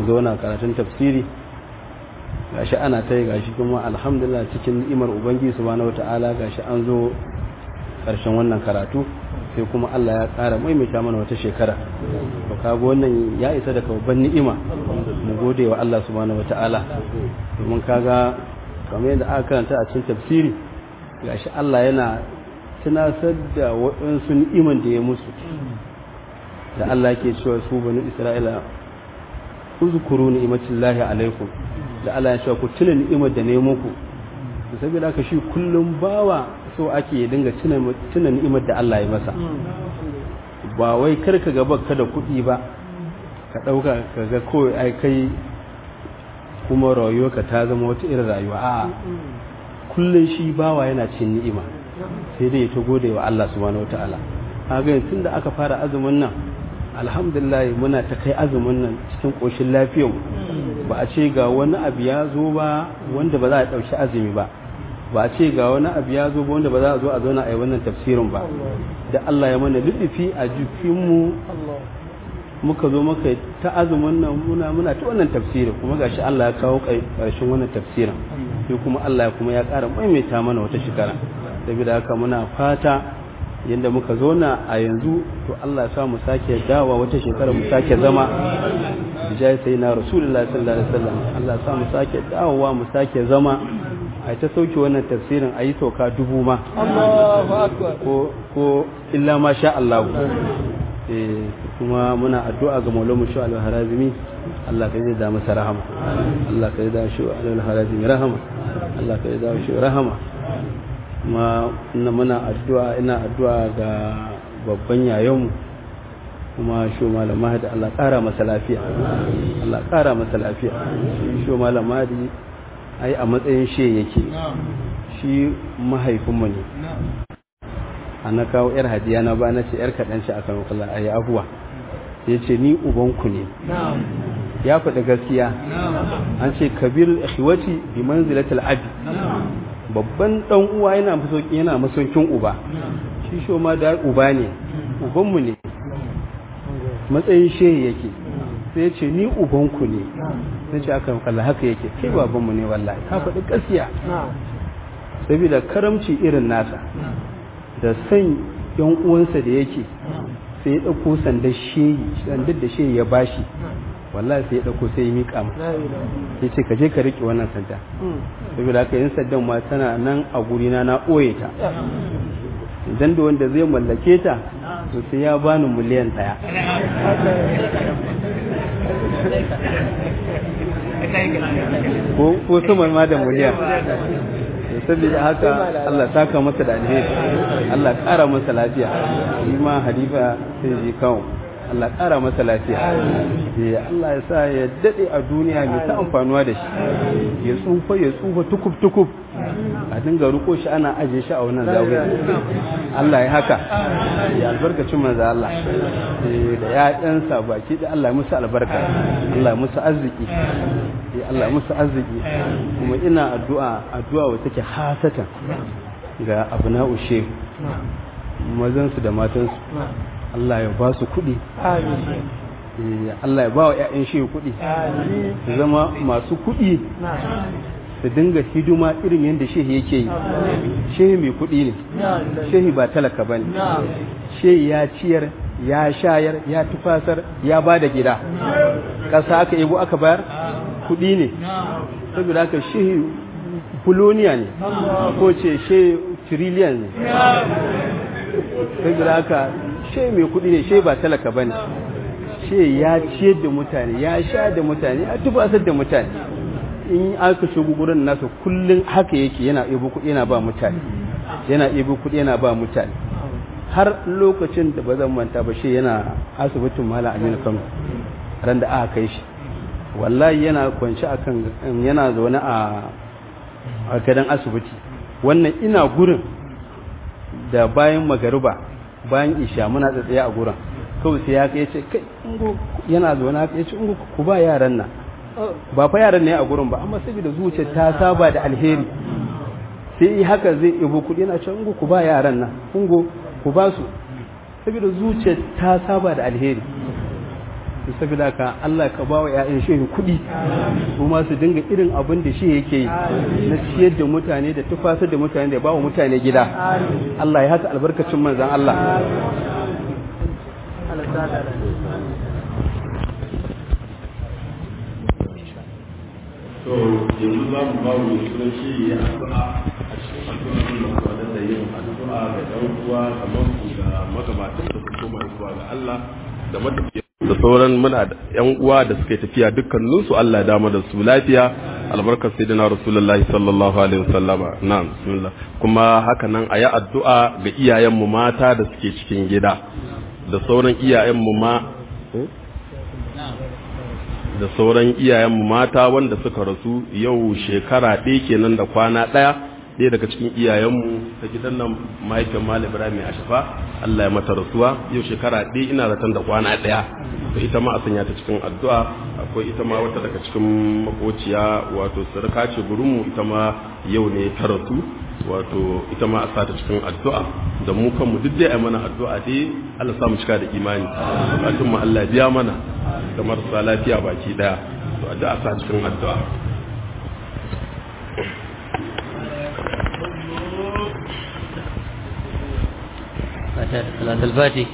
zauna karatun tafsiri gashi ana ta yi gashi kuma alhamdulillah cikin ni'imar ubangiji subhanahu wata'ala gashi an zo karshen wannan karatu sai kuma Allah ya ƙara maimaita mana wata shekara to kaga wannan ya isa daga babban ni'ima mu gode wa Allah subhanahu wata'ala domin kaga kamar yadda aka karanta a cikin tafsiri gashi Allah yana tunasar da waɗansu ni'iman da ya musu da Allah ke cewa su bani Isra'ila uzkuru ni'matillahi alaikum da Allah ya cewa ku tuna ni'imar da ne muku saboda haka shi kullum bawa so ake ya dinga tuna tuna ni'imar da Allah ya masa ba wai kar ka gaba ka da kuɗi ba ka ɗauka ka ga kawai ai kai kuma rayuwarka ta zama wata irin rayuwa a kullum shi bawa yana cin ni'ima sai dai ta gode wa Allah subhanahu wataala kaga tun da aka fara azumin nan alhamdulillah muna ta kai azumin nan cikin koshin lafiyar ba a ce ga wani abu ya zo ba wanda ba za a ɗauki azumi ba ba a ce ga wani abu ya zo ba wanda ba za a zo a zauna a yi wannan tafsirin ba da Allah ya mana lullufi a jikinmu muka zo muka ta azumin nan muna muna ta wannan tafsirin kuma gashi Allah ya kawo ƙarshen wannan tafsirin sai kuma Allah kuma ya ƙara maimaita mana wata shekara saboda haka muna fata yadda muka zauna a yanzu to Allah ya sa mu sake dawa wata shekara mu sake zama bijai sai na rasulullah sallallahu alaihi wasallam Allah ya sa mu sake dawowa mu sake zama a ta sauke wannan tafsirin a yi sauka dubu ma Allahu akbar ko ko illa ma sha Allah eh kuma muna addu'a ga Maulana Shu al-Harazimi Allah ka yi da masa rahama Allah ka yi da Shu al-Harazimi rahama Allah ka yi da Shu rahama kuma muna addu'a ina addu'a ga babban yayonmu kuma sho malam mahadi Allah ƙara masa lafiya Allah ƙara masa lafiya shi sho malam mahadi ai a matsayin she yake shi mahaifinmu ne a na kawo yar hadiya na ba na ce yar kaɗan ce a kan kula a yi abuwa ya ce ni ubanku ne ya faɗi gaskiya an ce kabir ikhwati bi manzilatil abi babban dan uwa yana masaukin yana masaukin uba shi sho ma da uba ne ubanmu ne matsayin shehi yake sai ya ce ni ubanku ne sai ce aka kalla haka yake kai babanmu ne wallahi ka faɗi gaskiya saboda karamci irin nasa da san yan uwansa da yake sai ya ɗauko sandar shehi sandar da shehi ya bashi wallahi sai ya ɗauko sai ya miƙa mu ya ce ka je ka riƙe wannan sanda saboda haka yin sandan ma tana nan a gurina na ɓoye ta idan da wanda zai mallake ta to sai ya bani miliyan ɗaya ko sama ma da miliyan saboda haka Allah saka masa da alheri Allah ƙara masa lafiya shi ma halifa sai ji kawo Allah ƙara masa lafiya Allah ya sa ya daɗe a duniya mai ta amfanuwa da shi ya tsufa ya tsufa tukub tukub a dinga riko shi ana ajiye shi a wannan zawiya Allah ya haka ya albarkacin manzo Allah da ya ɗansa baki da Allah ya musu albarka Allah ya musu arziki Allah ya musu arziki kuma ina addu'a addu'a wacce take hasatan ga abna'u shehu mazansu da matansu Allah ya ba su kuɗi Allah ya ba wa 'ya'yan shehu kuɗi su zama masu kuɗi su dinga hidima irin yadda shehi yake yi shehi mai kuɗi ne shehi ba talaka ba ne shehi ya ciyar ya shayar ya tufasar ya ba da gida ƙasa aka yabo aka bayar kuɗi ne saboda haka shehi buloniya ne ko ce shehi tiriliyan ne saboda haka shehi mai kuɗi ne shehi ba talaka ba ne shehi ya ciyar da mutane ya sha da mutane ya tufasar da mutane in aka shigo gurin nasa kullum haka yake yana ibo kuɗi yana ba mutane yana ibo kuɗi yana ba mutane har lokacin da ba zan manta ba shi yana asibitin malam aminu kano ran da aka kai shi wallahi yana kwanci akan yana zaune a a gadon asibiti wannan ina gurin da bayan magariba bayan isha muna tsaye a gurin kawai sai ya kai ce kai yana zaune haka ya ce ku ba yaran nan ba fa yaran ne a gurin ba amma saboda zuciyar ta saba da alheri sai haka zai ibo kudi yana cewa ungo ku ba yaran nan ungo ku ba su saboda zuciyar ta saba da alheri to saboda ka Allah ka ba wa ƴaƴan shehu kuɗi kuma su dinga irin abin da shi yake yi na ciyar da mutane da tufasar da mutane da ba wa mutane gida Allah ya haka albarkacin manzon Allah to yanzu za mu ba mu sunan shi ya addu'a a cikin addu'a da mu da yin addu'a ga ɗan uwa kamar ku ga magabatan da su koma zuwa ga Allah da matafiya da sauran muna da ƴan uwa da suka yi tafiya dukkanin su Allah ya dama da su lafiya albarkar sayyidina rasulullahi sallallahu alaihi wasallama na'am bismillah kuma haka nan a yi addu'a ga iyayen mu mata da suke cikin gida da sauran iyayen mu ma da sauran iyayenmu mata wanda suka rasu yau shekara ɗaya kenan da kwana ɗaya ɗaya daga cikin iyayenmu ta gidan nan mahaifiyar malam ibrahim ashafa allah ya mata rasuwa yau shekara ɗaya ina zaton da kwana ɗaya to ita ma a sanya ta cikin addu'a akwai ita ma wata daga cikin makociya wato sarka ce gurinmu ita ma yau ne ta rasu wato ita ma a sa ta cikin addu'a da mu kanmu duk dai a mana addu'a dai Allah sa mu cika da imani bukatun mu Allah biya mana da marasa lafiya baki daya to addu'a sa cikin addu'a صلاة الفاتح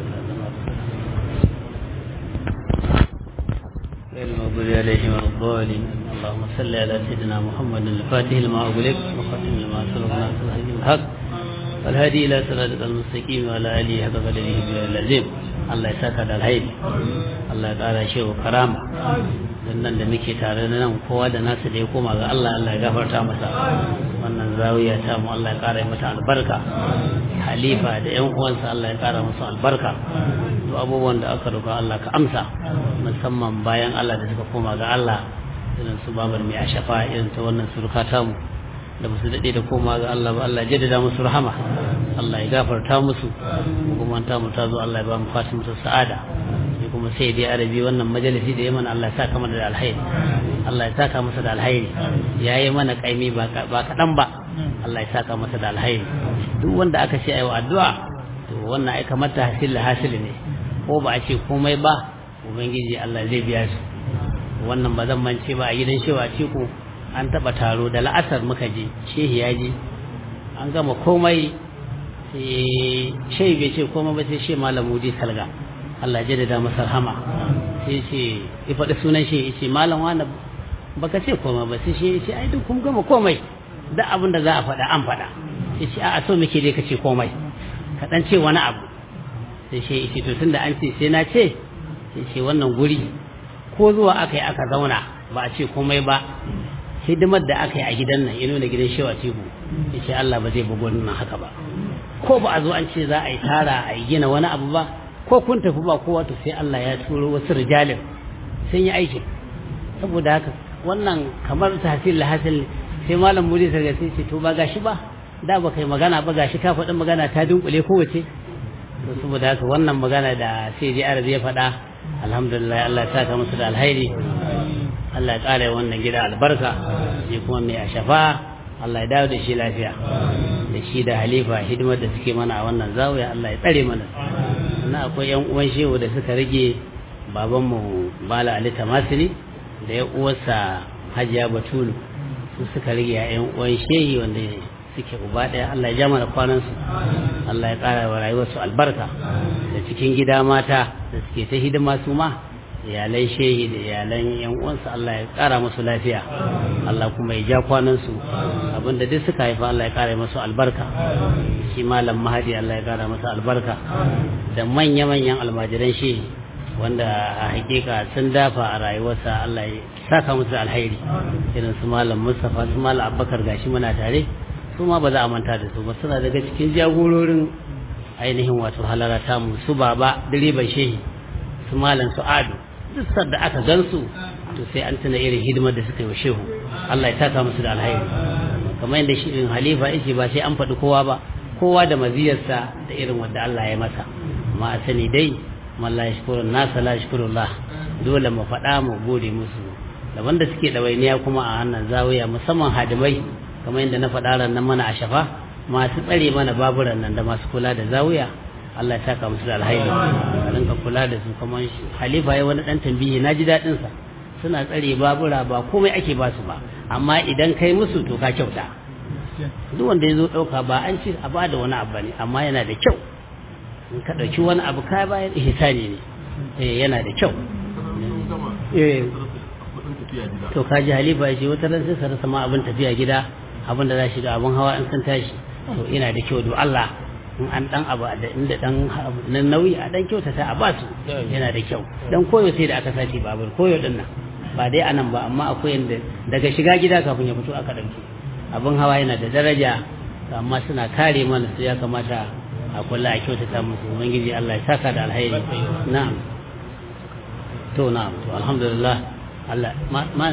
غير المغضوب عليهم ولا الضالين اللهم صل على سيدنا محمد الفاتح لما أغلق وختم لما سبق ناصر الهدي الحق والهادي إلى صراط المستقيم وعلى آله حق قدره بالعظيم Allah ya saka da alhairi Allah ya ƙara shi wa karama don nan da muke tare da nan kowa da nasu da ya koma ga Allah Allah ya gafarta masa wannan zawiya ta mu Allah ya ƙara mata albarka halifa da ƴan uwansa Allah ya ƙara musu albarka duk abubuwan da aka roƙa Allah ka amsa musamman bayan Allah da suka koma ga Allah irin su babar mai ashafa irin ta wannan suruka tamu da ba su daɗe da koma ga Allah ba Allah jaddada musu rahama Allah ya gafarta musu kuma ta mu ta zo Allah ya ba mu fatin musu sa'ada sai kuma sai dai arabi wannan majalisi da ya mana Allah ya saka mana da alhairi Allah ya saka masa da alhairi ya yi mana kaimi ba kaɗan ba Allah ya saka masa da alhairi duk wanda aka ce ayi wa addu'a to wannan ai kamar ta hasil hasili ne ko ba a ce komai ba ubangiji Allah zai biya su wannan ba zan mance ba a gidan shewa ce ku an taɓa taro da la'asar muka je shehi ya je an gama komai sai shehi bai ce komai ba sai she malam mudi salga Allah ya da masa rahama sai ce ya faɗi sunan shi ya ce malam wani baka ce komai ba sai shi ya ce ai duk kun gama komai da abin da za a faɗa an faɗa sai ce a so muke dai ka ce komai ka ɗan ce wani abu sai shi ya ce to tunda an ce sai na ce sai ce wannan guri ko zuwa aka yi aka zauna ba a ce komai ba hidimar da aka yi a gidan nan ya nuna gidan shewa tebu ya ce Allah ba zai bugu nan haka ba ko ba a zo an ce za a yi tara a yi gina wani abu ba ko kun tafi ba kowa to sai Allah ya turo wasu rijalin sun yi aikin saboda haka wannan kamar tahsil hasil sai malam muri sai sai ce to ba gashi ba da ba kai magana ba gashi ka faɗin magana ta dunkule kowace to saboda haka wannan magana da sai je arabi ya faɗa alhamdulillah Allah ya saka musu da alhairi Allah ya ƙara wannan gida albarka shi kuma mai a shafa Allah ya dawo da shi lafiya da shi da halifa hidimar da suke mana a wannan zawiya Allah ya tsare mana na akwai yan uwan shehu da suka rage babanmu Bala Ali Tamasili da ya uwarsa Hajiya Batulu su suka rage a yan uwan shehi wanda suke uba ɗaya Allah ya ja mana kwanansu Allah ya ƙara wa rayuwarsu albarka da cikin gida mata da suke ta hidima su ma iyalan shehi da iyalan yan uwansa Allah ya kara musu lafiya Allah kuma ya ja kwanansu abinda duk suka haifa Allah ya kara musu albarka shi malam mahadi Allah ya kara masa albarka da manya manyan almajiran shehi wanda a hakika sun dafa a rayuwarsa Allah ya saka musu alhairi irin su malam Mustafa su malam Abubakar gashi muna tare su ma ba za a manta da su ba suna daga cikin jagororin ainihin wato halara tamu su baba direban shehi su malam su ado duk da aka gansu to sai an tuna irin hidimar da suka yi wa shehu Allah ya taka musu da alhairi kamar yadda shi irin halifa yake ba sai an faɗi kowa ba kowa da maziyarsa da irin wanda Allah ya masa amma a sani dai man la yashkurun nasa la yashkurullah dole mu faɗa mu gode musu da wanda suke ɗawainiya kuma a hannun zawiya musamman hadimai kamar yadda na faɗa ran nan mana a shafa masu tsare mana baburan nan da masu kula da zawiya Allah ya saka musu da alhairi a rinka kula da su kamar halifa ya wani dan tambihi na ji daɗin sa suna tsare babura ba komai ake ba su ba amma idan kai musu to ka kyauta duk wanda ya zo ɗauka ba an ce a ba da wani abu ne amma yana da kyau in ka ɗauki wani abu ka bayan ihsani ne eh yana da kyau eh to ka ji halifa ya ce wata ran sai sa rasa ma abin tafiya gida abin da za shi da abin hawa in sun tashi to ina da kyau do Allah in an dan abu da inda dan nan nauyi a dan kyautata a basu yana da kyau dan koyo sai da aka sace babur koyo din nan ba dai anan ba amma akwai yanda daga shiga gida kafin ya fito aka dauke abin hawa yana da daraja amma suna kare mana su ya kamata a kula a kyautata musu ubangiji Allah ya saka da alheri na'am to na'am to alhamdulillah Allah ma ma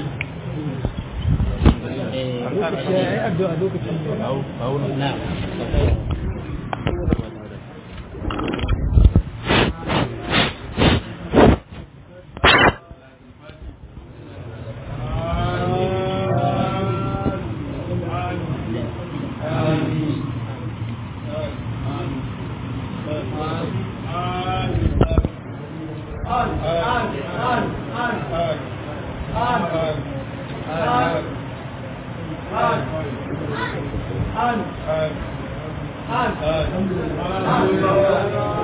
An. An. An.